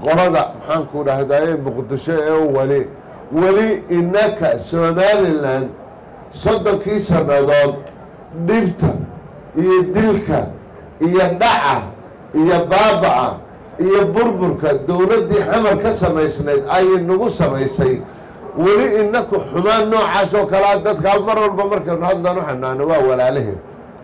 qolada maxaanku dhahdaye muqdisho ee weli weli innaka somalilan soddonkii sannadood dhibta iyo dilka iyo dhaca iyo baaba'a iyo burburka dowladdii xamar ka samaysnayd ayay nagu samaysay weli inaku xumaan noocaas oo kalea dadkaa mar walba markaynu hadlaan waxaynu waa walaalaheen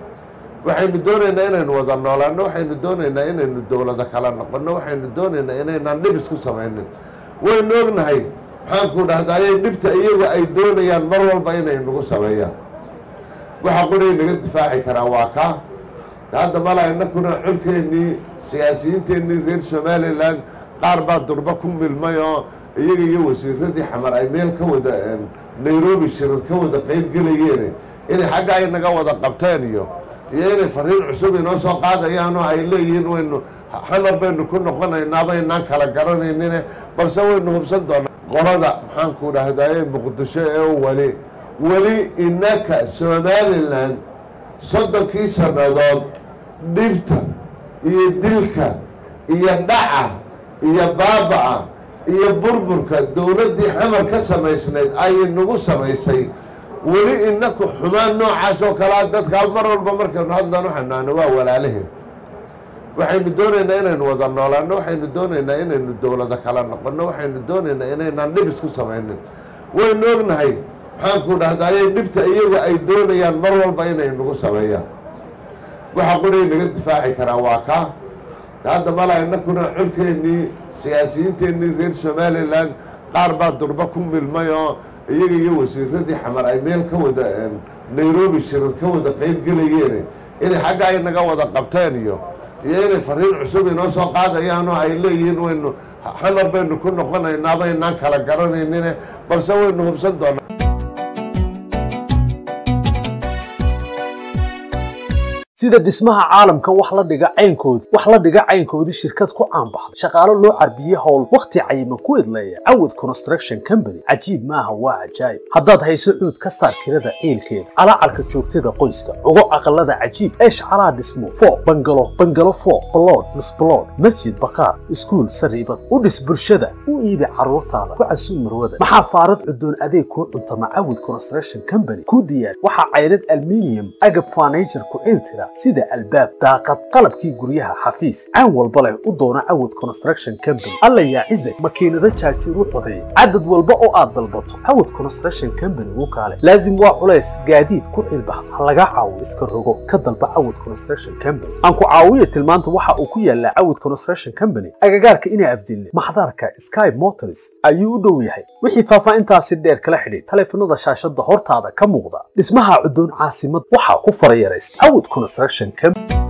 waxaynu doonaynaa inaynu wada noolaano waxaynu doonaynaa inaynu dowlado kala noqono waxaynu doonaynaa inaynaan dhib isku samaynin waynu ognahay maxaanku dhahdaayay dhibta iyagu ay doonayaan mar walba inay nagu sameeyaan waxa quray naga difaaci karaa waa kaa hadda mala inakuna colkeennii siyaasiyiinteennii reer somalilan qaar baa durba ku milmay oo iyaga iyo wasiiradii xamar ay meel ka wada nairobi shirar ka wada qeyb gelayeen inay xagga ay naga wada qabteen iyo iyo inay fariin cusub inoo soo qaadayaan oo ay leeyihiin waynu xamar baynu ku noqonaynaa baynaan kala garanaynine balse waynu hubsan doonaa qolada maxaanku dhahdaye muqdisho ee weli weli innaka somalilan soddonkii sannadood dhibta iyo dilka iyo dhaca iyo baaba'a iyo burburka dowladdii xamar ka samaysnayd ayay nagu samaysay weli inaku xumaan noocaas oo kalea dadkaa mar walba markaynu hadlaan waxaynu waa walaalaheen waxaynu doonaynaa inaynu wada noolaano waxaynu doonaynaa inaynu dowlado kala noqono waxaynu doonaynaa inaynaan dhib isku samaynin waynu ognahay maxaanku dhahdaayay dhibta iyagu ay doonayaan mar walba inay nagu sameeyaan waxa quray naga difaaci karaa waa kaa hadda mala inakuna colkeennii siyaasiyiinteennii reer somalilan qaar baa durba ku milmay oo iyaga iyo wasiiradii xamar ay meel ka wada nairobi shirar ka wada qeyb gelayeen inay xagga ay naga wada qabteen iyo iyo inay fariin cusub inoo soo qaadayaan oo ay leeyihiin waynu xamar baynu ku noqonaynaa baynaan kala garanaynine balse waynu hubsan doonaa sida dhismaha caalamka wax la dhiga caynkoodii wax la dhiga caynkoodii shirkad ku caanbaxday shaqaalo loo carbiye howl wakhti cayiman ku idleeya cawad construction company cajiib maaha waa cajaayib haddaad hayso cuud ka saar tirada ciilkeeda calaacarka joogtada qoyska ugo aqalada cajiib ee shacalaha dhismo foo bangalo bangalo foo balood misbalood masjid bakaar iskuul sariibad u dhis bulshada u iibi carruurtaada ku casuum marwada maxaa faarad cudoon adeeg kuu cuntama cawad construction company ku diyaar waxaa caydad alminium agab furniture ku ciiltira sida albaab daaqad qalabkii guryaha xafiis caan walba leh u doona cawad construction company alla yaa cizag makiinado jaajuur u codeeya cadad walba oo aad dalbato cawad construction company u kaale laazim waa culays gaadiid ku cilbax ha laga caawiyo iska rogo ka dalba cawad construction company aan ku caawiya tilmaanta waxa uu ku yaalaa cawad construction company agagaarka inaa afdilne maxdarka sky motors ayuu u dhow yahay wixii faahfaahintaasi dheer kala xidhay taleefanada shaashada hortaada ka muuqda dhismaha cudoon caasimad waxaa ku farayaraysta cawad construction company